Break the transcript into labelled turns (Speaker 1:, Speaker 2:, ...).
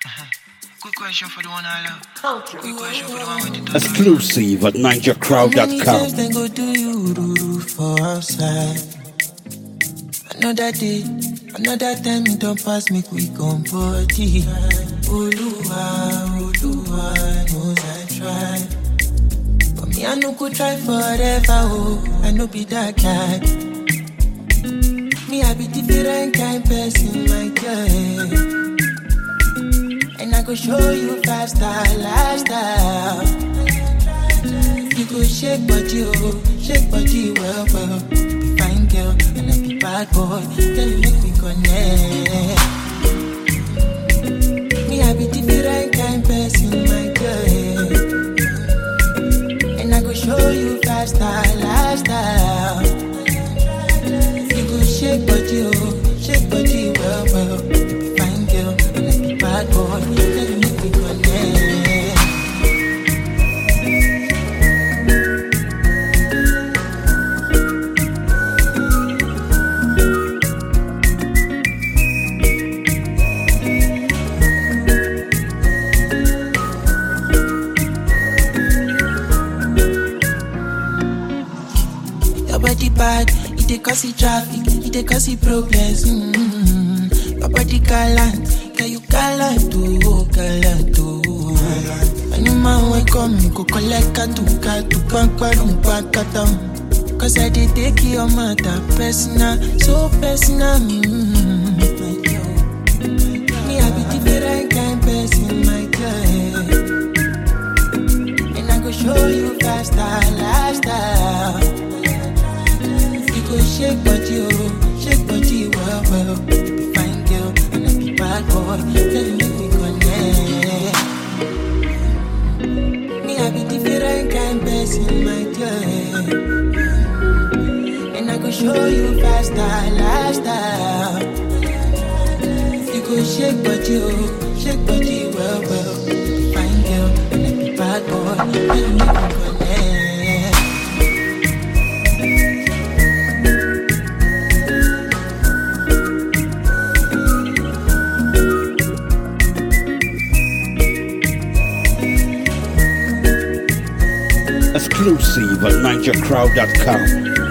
Speaker 1: Quick question for the one I love. Quick question for the one with the touch.
Speaker 2: Exclusive at
Speaker 3: Many times
Speaker 2: NinjaCrowd.com.
Speaker 3: they go do you ruru for outside. Another day, another time it don't pass me quick on body. Oluwa, Oluwa knows I try. But me I no go try forever, oh, I no be that guy. Me I be different kind person, my girl. And I go show you five star lifestyle. You go shake body, oh, shake body well, well. You be fine girl, and I be bad boy. Girl, you make me connect. Me, I be different kind person, my girl. And I go show you five star lifestyle. You go shake body, oh, shake body well, well. You be fine girl, and I be bad boy. Girl, you make me connect. Your body bad, it dey cause the traffic, it dey cause the problems. Mm-hmm. Your body gallant, can you gallant oh, gallant oh. Any man wey come, you go collect katu katu, pankwarum pankatam. Cause I dey take your matter personal, so personal. Mm-hmm. Me, I be different kind person, my girl. And I go show you fast lifestyle. You go shake body, oh, shake body, well, well. You be fine girl, and I be bad boy. Girl, you make me connect. Me, I be different kind person, my girl. And I go show you faster lifestyle. You go shake body, oh, shake body, well, well. You be fine girl, and I be bad boy. Girl, you make me connect.
Speaker 2: Exclusive at NinjaCrowd.com.